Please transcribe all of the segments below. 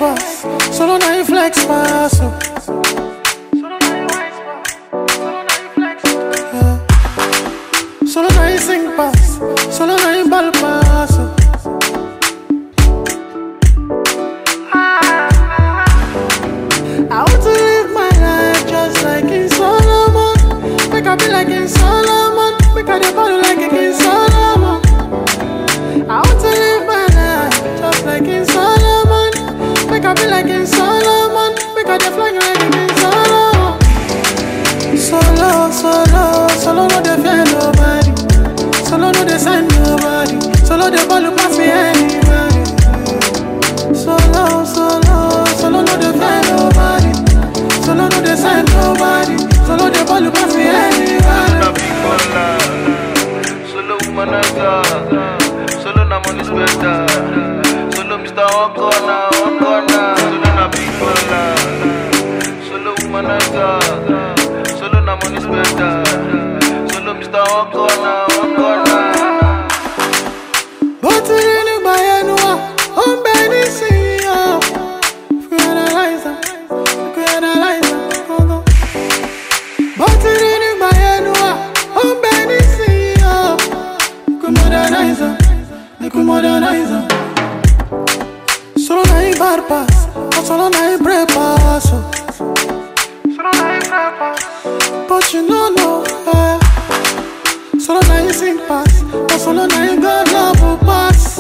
pass, solo na you flex pass. Oh. Yeah. Solo na you sing pass, solo na you ball pass. Oh. I want to live my life just like in Solomon. Make I be like in Solomon. Make I dey ball like a King Solomon. I want to live my life just like in Solomon. Make I be like in Solomon. Make I dey fly like a King Solomon. Solo, solo, solo no dey fear nobody. Solo no dey send nobody. Solo dey ball pass me anybody. Solo, solo, solo no dey fear nobody. Solo no dey send nobody. Solo dey ball pass me anybody. na big baller. Solo woman I got. Solo na money spender. Solo Mr. One Corner, One Corner. Solo na big baller. Solo woman I got. Solo na money spender. Solo Mr. One Corner, One Corner. bó ti rí nígbà yẹn nu wa ó ń bẹ nísìnyí o. fi analyze am fi analyze am gangan. bó ti rí nígbà yẹn nu wa ó ń bẹ nísìnyí o. fi modernize am fi modernize am. solo na him bad pass but solo na him break pass o. solo na him break pass but you no know. Eh. Solo na him sing pass, but solo na him God love will pass.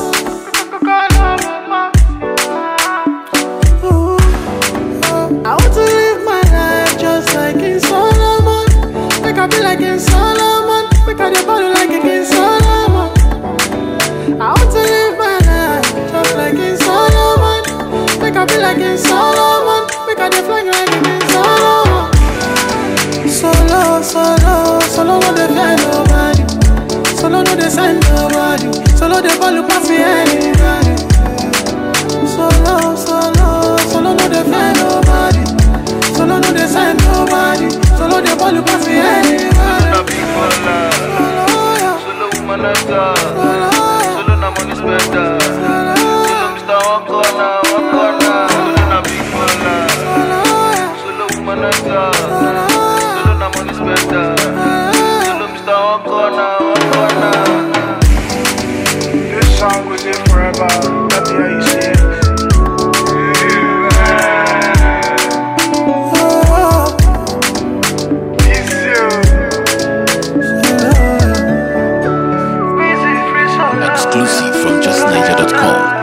Ooh, uh, I want to live my life just like in Solomon. Make I be like in Solomon. Make I dey body like a King Solomon. I want to live my life just like in Solomon. Make I be like in Solomon. Make I dey fly like a King Solomon. Solo, solo, solo no dey fear nobody. Solo no dey send nobody. Solo dey ball pass me anybody. Solo, solo, solo no dey fear nobody. Solo no dey send nobody. Solo dey ball pass me anybody. Na big baller. Solo, yeah, Solo woman I got. solo, yeah, Solo na money spender. solo, Solo Mr. One Corner, One Corner. Solo na big baller. solo, yeah, Solo woman I got. solo, Solo na money spender. yeah. Solo Mr. One Corner, One Corner. This song was in forever. Let me hear you say it. Oh, It's you. solo. Easy free song. Exclusive from justniger.com.